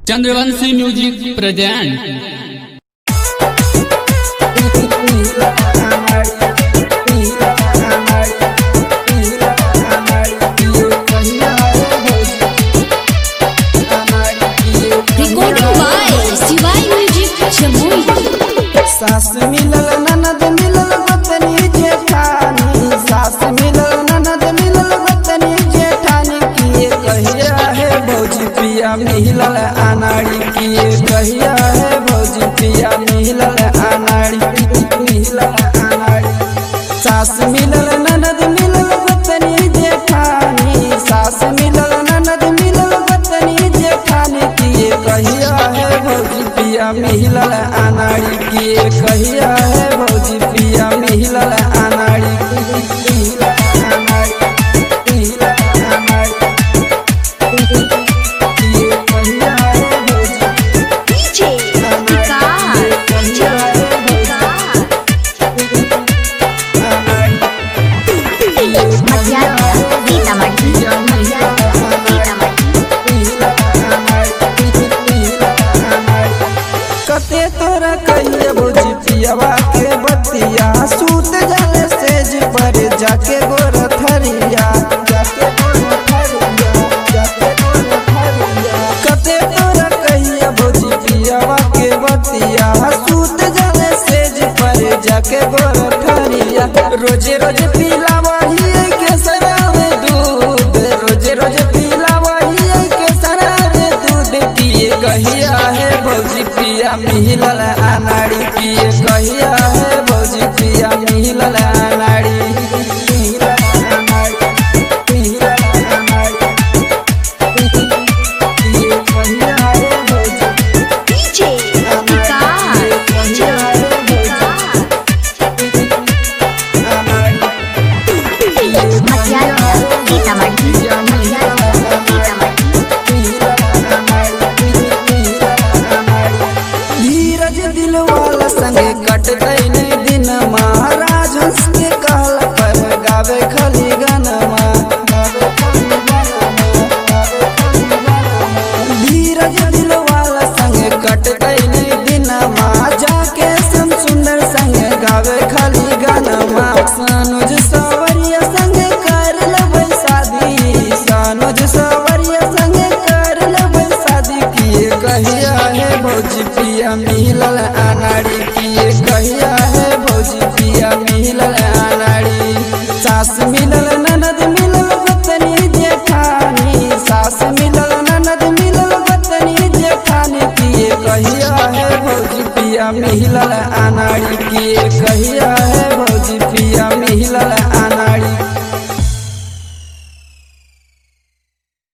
Chandravanshi music present Recording by Shivai Music Jamui. सास मिलल ननद मिलल गोतनी जेठानी सास मिलल ननद मिलल गोतनी जेठानी किए कहिया है भौजी पिया मिलल अनाड़ी किए कहिया है भौजी पिया मिलल अनाड़ी मिलल अनाड़ी सास मिलल ननद मिलल गोतनी जेठानी सास मिलल ननद मिलल गोतनी जेठानी किए कहिया है भौजी पिया मिलल अनाड़ी किए कहिया है भौजी पिया मिलल अनाड़ी मिलल अनाड़ी मिलल अनाड़ी किए कहिया है भौजी DJ अनाड़ी कहिया है भौजी Matiara, Dita Marti, कते तोरा कहिए भौजी पियावा के बतिया सूत जाले सेज पर जाके गोर थरिया जाके गोर थरिया जाके गोर थरिया कते तोरा कहिए भौजी पियावा के बतिया सूत जाले सेज पर जाके गोर थरिया रोजे रोज पीला वही के सरावे दूध रोजे रोज पीला वही के सरावे दूध पिए कहिया है भौजी पिया मिलल अनाड़ी पिए कहिया है भौजी पिया मिलल अनाड़ी मिलल अनाड़ी मिलल अनाड़ी पिए कहिया है भौजी DJ Dika, कहिया है भौजी अनाड़ी Matiara, Dita Marti, Dita Marti. धीरज दिल वाला संगे कट गईले दिन महाराज हंस के कहला पर गावे खली गनमा धीरज दिल वाला संगे कट गईले दिन माँ जाके सम सुंदर संगे गावे खली गनमा सानुज सवरिया संगे कर लबै शादी सानुज सवरिया संगे कर लबै शादी किए कहिया है भौजी पिया मिलल अनाड़ी किए कहिया है भौजी पिया मिलल अनाड़ी सास मिलल ननद मिलल गोतनी जेठानी सास मिलल ननद मिलल गोतनी जेठानी किए कहिया है भौजी पिया मिलल अनाड़ी किए कहिया है भौजी पिया मिलल